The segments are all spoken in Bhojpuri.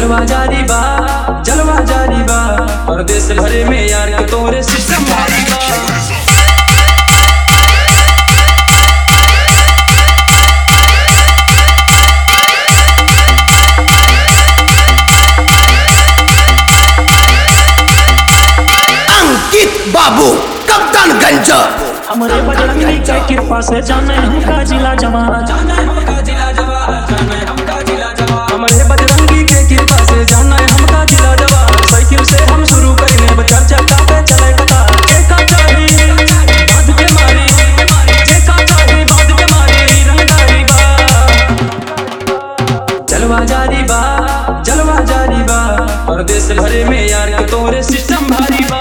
जलवा जारी बा जलवा जारी बा और देश भरे में यार के तोरे सिस्टम भारी बा अंकित बाबू कप्तानगंज हमरे बजरंगी के कृपा से जाने हमका जिला जमाना हमारे बजरंगी के कृपा से जाना है हमका जिला जवान साइकिल से हम शुरू करेंगे बचार चक्का पे चले कता एका चाही बांध के मारी एका चाही बांध के मारी रंगदारी बा जलवा जारी बा जलवा जारी बा और देश भरे में यार के तोरे सिस्टम भारी बा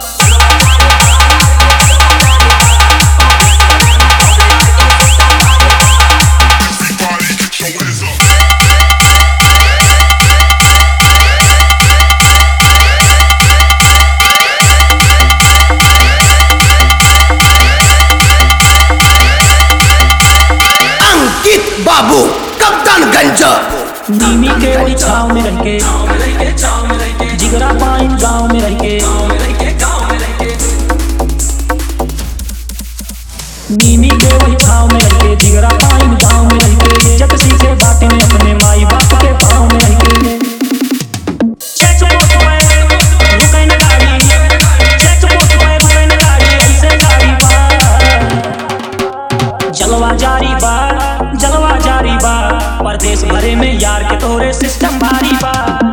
अंकित बाबू कप्तानगंज नीमी के वही छाव में रह के जिगरा पाइन गांव में रह के नीमी के वही छाव में रह के जिगरा पाइन गांव में रह के जग सीखे बाटे में अपने माई बाप के पाँव में रह के चेक पोस्ट पे रुकै न गाड़ी चेक पोस्ट पे रुकै न गाड़ी ऐसे गाड़ी बा जलवा जारी बा जलवा जारी बा परदेश भरे में यार के तोरे सिस्टम भारी बा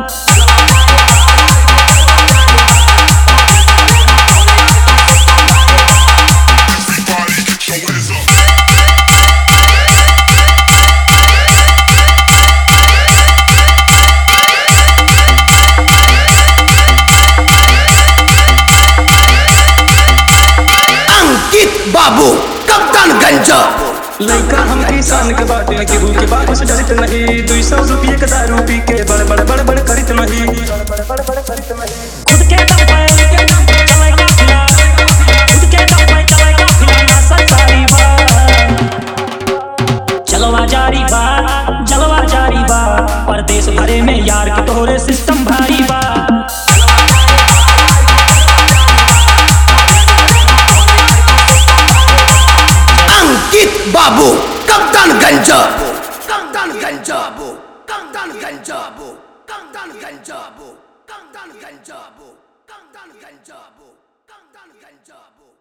अंकित बाबू कप्तानगंज लइका हम किसान के बाटे केहू के बात से डरत नहीं दुई सौ रुपये के दारू पी के बड़ बड़ बड़ बड़ करित नहीं खुद के दम पे चले काफिला खुद के दम पे चले काफिला ना सरकारी बा जलवा जारी बा जलवा जारी बा परदेश भरे में यार के तोरे सिस्टम भारी बा अंकित बाबू कप्तानगंज कप्तानगंज बाबू कप्तानगंज बाबू कप्तानगंज बाबू कप्तानगंज बाबू कप्तानगंज बाबू कप्तानगंज बाबू